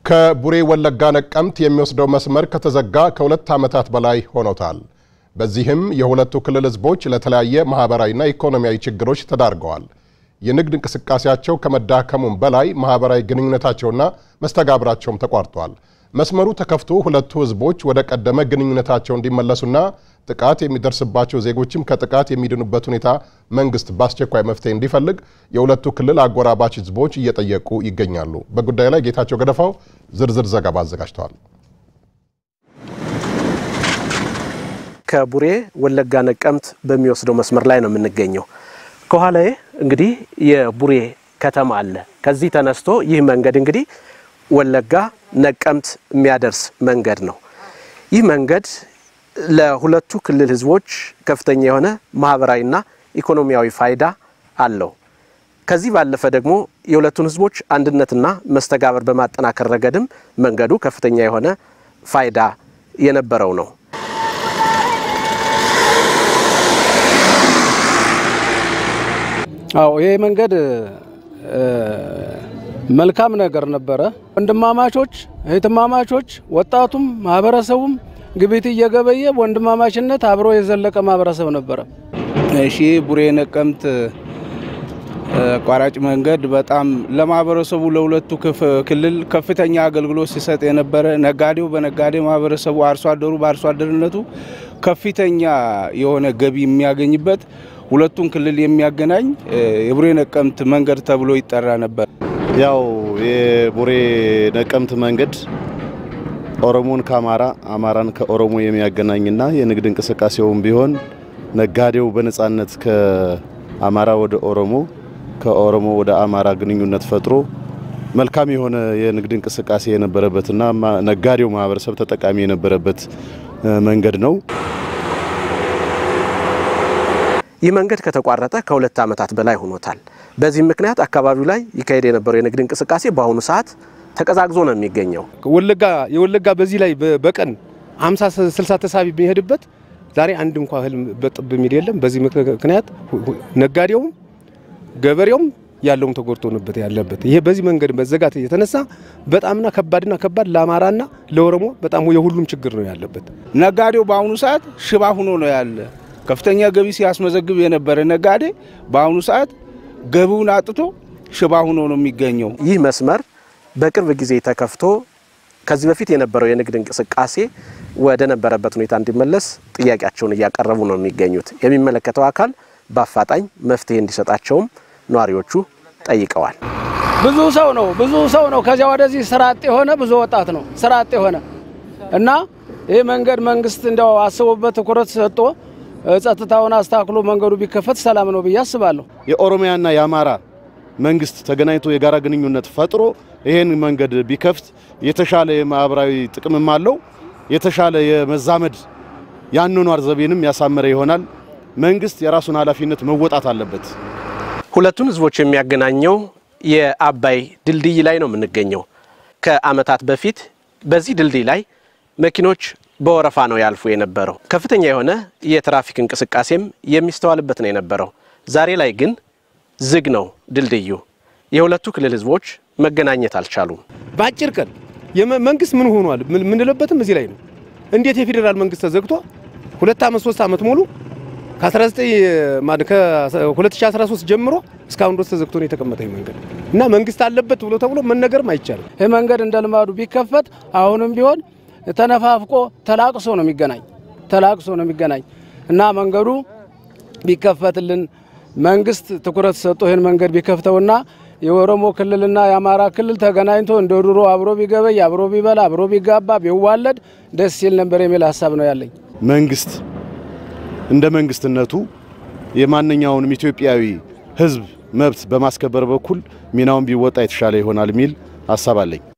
ከቡሬ ወለጋ ነቀምት የሚወስደው መስመር ከተዘጋ ከሁለት ዓመታት በላይ ሆኖታል። በዚህም የሁለቱ ክልል ሕዝቦች ለተለያየ ማኅበራዊና ኢኮኖሚያዊ ችግሮች ተዳርገዋል። የንግድ እንቅስቃሴያቸው ከመዳከሙም በላይ ማኅበራዊ ግንኙነታቸውና መስተጋብራቸውም ተቋርጧል። መስመሩ ተከፍቶ ሁለቱ ሕዝቦች ወደ ቀደመ ግንኙነታቸው እንዲመለሱና ጥቃት የሚደርስባቸው ዜጎችም ከጥቃት የሚድኑበት ሁኔታ መንግስት በአስቸኳይ መፍትሄ እንዲፈልግ የሁለቱ ክልል አጎራባች ሕዝቦች እየጠየቁ ይገኛሉ። በጉዳዩ ላይ ጌታቸው ገደፋው ዝርዝር ዘገባ አዘጋጅተዋል። ከቡሬ ወለጋ ነቀምት በሚወስደው መስመር ላይ ነው የምንገኘው። ከኋላዬ እንግዲህ የቡሬ ከተማ አለ። ከዚህ ተነስቶ ይህ መንገድ እንግዲህ ወለጋ ነቀምት የሚያደርስ መንገድ ነው። ይህ መንገድ ለሁለቱ ክልል ህዝቦች ከፍተኛ የሆነ ማህበራዊና ኢኮኖሚያዊ ፋይዳ አለው። ከዚህ ባለፈ ደግሞ የሁለቱን ህዝቦች አንድነትና መስተጋበር በማጠናከር ረገድም መንገዱ ከፍተኛ የሆነ ፋይዳ የነበረው ነው። አዎ ይሄ መንገድ መልካም ነገር ነበረ። ወንድማማቾች እህትማማቾች፣ ወጣቱም ማህበረሰቡም ግብይት እየገበየ ወንድማማችነት አብሮ የዘለቀ ማህበረሰብ ነበረ። እሺ ቡሬ ነቀምት አቋራጭ መንገድ በጣም ለማህበረሰቡ ለሁለቱ ክልል ከፍተኛ አገልግሎት ሲሰጥ የነበረ ነጋዴው በነጋዴ ማህበረሰቡ፣ አርሶ አደሩ በአርሶ አደርነቱ ከፍተኛ የሆነ ገቢ የሚያገኝበት ሁለቱን ክልል የሚያገናኝ የቡሬ ነቀምት መንገድ ተብሎ ይጠራ ነበር። ያው የቡሬ ነቀምት መንገድ ኦሮሞን ከአማራ አማራን ከኦሮሞ የሚያገናኝና የንግድ እንቅስቃሴውም ቢሆን ነጋዴው በነጻነት ከአማራ ወደ ኦሮሞ ከኦሮሞ ወደ አማራ ግንኙነት ፈጥሮ መልካም የሆነ የንግድ እንቅስቃሴ የነበረበትና ነጋዴው ማህበረሰብ ተጠቃሚ የነበረበት መንገድ ነው። ይህ መንገድ ከተቋረጠ ከሁለት ዓመታት በላይ ሆኖታል። በዚህም ምክንያት አካባቢው ላይ ይካሄድ የነበረው የንግድ እንቅስቃሴ በአሁኑ ሰዓት ተቀዛቅዞ ነው የሚገኘው። ወለጋ የወለጋ በዚህ ላይ በቀን 50 60 ተሳቢ የሚሄድበት ዛሬ አንድ እንኳ እህል በጥብ የሚል የለም። በዚህ ምክንያት ነጋዴውም ገበሬውም ያለውም ተጎድቶበት ያለበት ይሄ በዚህ መንገድ መዘጋት የተነሳ በጣምና ከባድና ከባድ ለአማራና ለኦሮሞ በጣም የሁሉም ችግር ነው ያለበት። ነጋዴው በአሁኑ ሰዓት ሽባ ሁኖ ነው ያለ። ከፍተኛ ገቢ ሲያስመዘግብ የነበረ ነጋዴ በአሁኑ ሰዓት ገቢውን አጥቶ ሽባ ሁኖ ነው የሚገኘው። ይህ መስመር በቅርብ ጊዜ ተከፍቶ ከዚህ በፊት የነበረው የንግድ እንቅስቃሴ ወደ ነበረበት ሁኔታ እንዲመለስ ጥያቄያቸውን እያቀረቡ ነው የሚገኙት። የሚመለከተው አካል በአፋጣኝ መፍትሄ እንዲሰጣቸውም ነዋሪዎቹ ጠይቀዋል። ብዙ ሰው ነው ብዙ ሰው ነው ከዚያ ወደዚህ ስራ አጥ የሆነ ብዙ ወጣት ነው ስራ አጥ የሆነ እና ይህ መንገድ መንግስት እንዲያው አስቦበት ትኩረት ሰጥቶ ጸጥታውን አስተካክሎ መንገዱ ቢከፈት ሰላም ነው ብዬ አስባለሁ። የኦሮሚያና የአማራ መንግስት ተገናኝቶ የጋራ ግንኙነት ፈጥሮ ይህን መንገድ ቢከፍት የተሻለ የማህበራዊ ጥቅምም አለው። የተሻለ የመዛመድ የአኗኗር ዘይቤንም ያሳመረ ይሆናል። መንግስት የራሱን ኃላፊነት መወጣት አለበት። ሁለቱን ህዝቦች የሚያገናኘው የአባይ ድልድይ ላይ ነው የምንገኘው። ከአመታት በፊት በዚህ ድልድይ ላይ መኪኖች በወረፋ ነው ያልፉ የነበረው። ከፍተኛ የሆነ የትራፊክ እንቅስቃሴም የሚስተዋልበት ነው የነበረው። ዛሬ ላይ ግን ዝግ ነው ድልድዩ። የሁለቱ ክልል ህዝቦች መገናኘት አልቻሉም። በአጭር ቀን መንግስት ምን ሆኗል ምንለበትም እዚህ ላይ ነው። እንዴት የፌዴራል መንግስት ተዘግቶ ሁለት ዓመት ሶስት ዓመት ሙሉ ከ2013 ጀምሮ እስካሁን ድረስ ተዘግቶ ነው የተቀመጠ መንገድ እና መንግስት አለበት ብሎ ተብሎ መነገርም አይቻልም። ይህ መንገድ እንደ ልማዱ ቢከፈት አሁንም ቢሆን ተነፋፍቆ ተላቅሶ ነው የሚገናኝ ተላቅሶ ነው የሚገናኝ እና መንገዱ ቢከፈትልን መንግስት ትኩረት ሰጥቶ ይህን መንገድ ቢከፍተውና የኦሮሞ ክልልና የአማራ ክልል ተገናኝቶ እንደ ድሮ አብሮ ቢገበይ አብሮ ቢበላ አብሮ ቢጋባ ቢዋለድ ደስ ሲል ነበር የሚል ሀሳብ ነው ያለኝ። መንግስት እንደ መንግስትነቱ የማንኛውንም ኢትዮጵያዊ ሕዝብ መብት በማስከበር በኩል ሚናውን ቢወጣ የተሻለ ይሆናል የሚል ሀሳብ አለኝ።